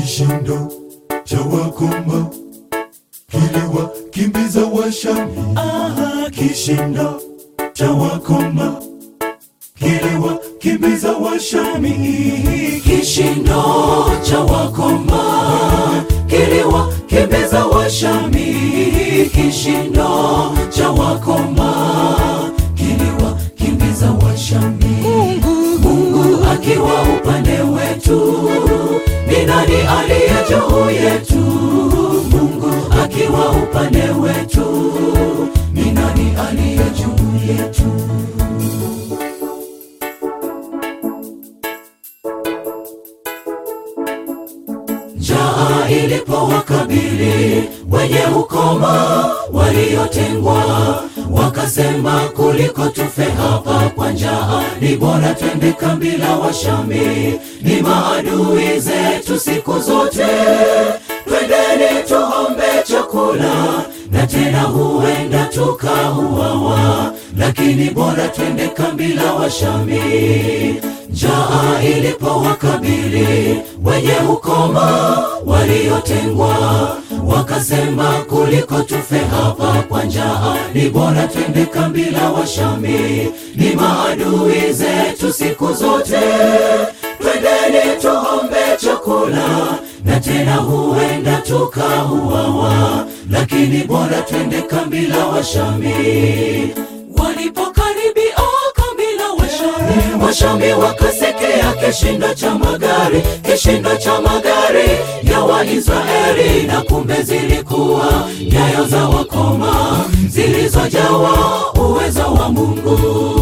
kishindo cha wakoma kiliwakimbiza Washami. Aha, kishindo cha wakoma kiliwakimbiza Washami. Kishindo cha wakoma kiliwakimbiza Washami. Kishindo cha wakoma kiliwakimbiza Washami. Mungu akiwa upande wetu, ni nani aliye juu yetu? Mungu akiwa upande wetu, ni nani aliye juu yetu? Njaa ilipowakabili wenye ukoma waliotengwa, wakasema kuliko tufe hapa kwa njaa, ni bora twende kambi la Washami. Ni maadui zetu siku zote, twendeni tuombe chakula, na tena huenda tukauawa, lakini bora twende kambi la Washami. Njaa ilipowakabili wenye ukoma waliotengwa, wakasema kuliko tufe hapa kwa njaa, ni bora twende kambi la Washami. Ni maadui zetu siku zote, twendeni tuombe chakula, na tena huenda tukauawa, lakini bora twende kambi la Washami. Walipokaribia kambi la Washami, Washami wakasekea kishindo cha magari, kishindo cha magari ya Waisraeli, na kumbe zilikuwa nyayo za wakoma zilizojawa uwezo wa Mungu.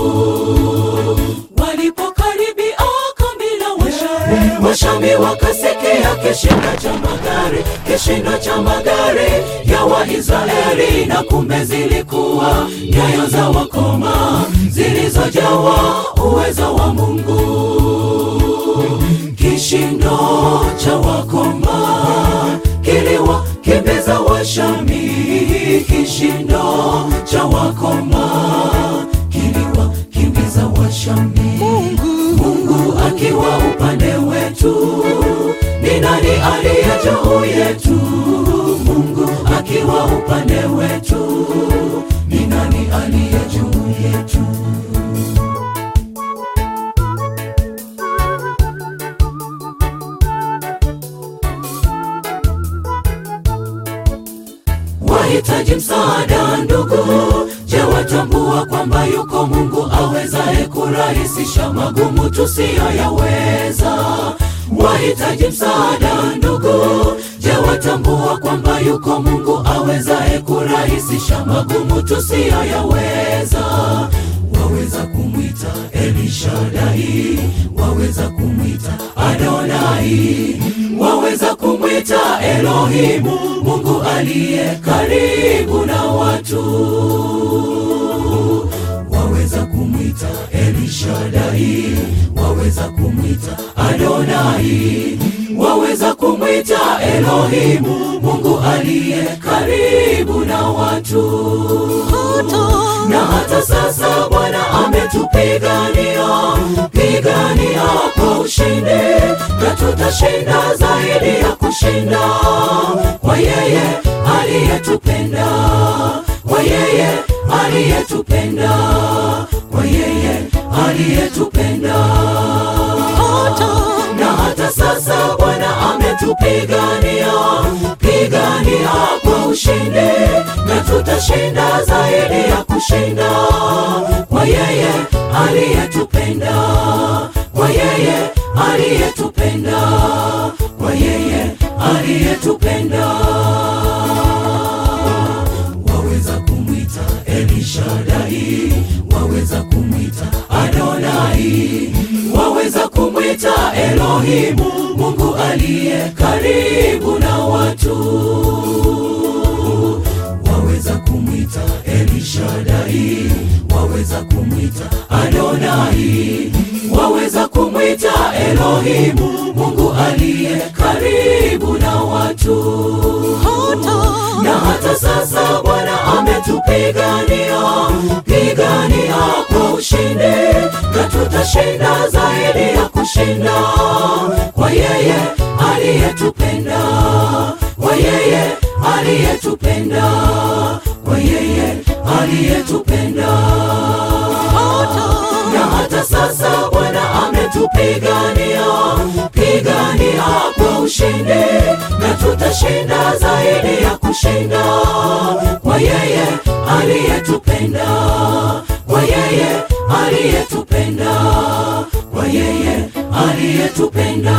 Walipokaribia kambi la Washami, Washami wakasekea kishindo cha magari, kishindo cha magari ya Waisraeli, na kumbe zilikuwa nyayo za wakoma zilizojawa uwezo wa Mungu. Kishindo cha wakoma kiliwakimbiza Washami, kishindo cha wakoma kiliwakimbiza Washami. Mungu akiwa upande wetu, ni nani aliye juu yetu? Mungu akiwa upande wetu, ni nani aliye juu yetu? Wahitaji msaada ndugu, je, watambua kwamba yuko Mungu awezaye kurahisisha magumu tusiyoyaweza? Wahitaji msaada ndugu, je, watambua kwamba yuko Mungu awezaye kurahisisha magumu tusiyoyaweza? Waweza kumwita Elishadai, waweza kumwita Adonai, waweza kumwita Elohimu, Mungu aliye karibu na watu. Waweza kumwita Elishadai, waweza kumwita Adonai, waweza kumwita Elohimu, Mungu aliye karibu na watu na hata sasa Bwana ametupigania pigania kwa ushindi, na tutashinda zaidi ya kushinda kwa yeye aliyetupenda, kwa yeye aliyetupenda, kwa yeye aliyetupenda. Na hata sasa Bwana ametupigania pigania kwa ushindi, na tutashinda zaidi ya kushinda kwa yeye aliyetupenda, kwa yeye aliyetupenda, kwa yeye aliyetupenda. Waweza kumwita Elishadai, waweza kumwita Adonai, waweza kumwita Elohimu, Mungu aliye karibu na watu waweza kumwita Elishadai, waweza kumwita Adonai, waweza kumwita Elohimu, Mungu aliye karibu na watu. Na hata sasa Bwana ametupigania pigania kwa ushindi, na tuta tutashinda zaidi ya kushinda kwa yeye aliyetupenda, kwa yeye aliyetupenda, kwa yeye aliyetupenda. Na hata sasa Bwana ametupigania, pigania kwa ushindi, na tutashinda zaidi ya kushinda kwa yeye aliyetupenda, kwa yeye aliyetupenda, kwa yeye aliyetupenda.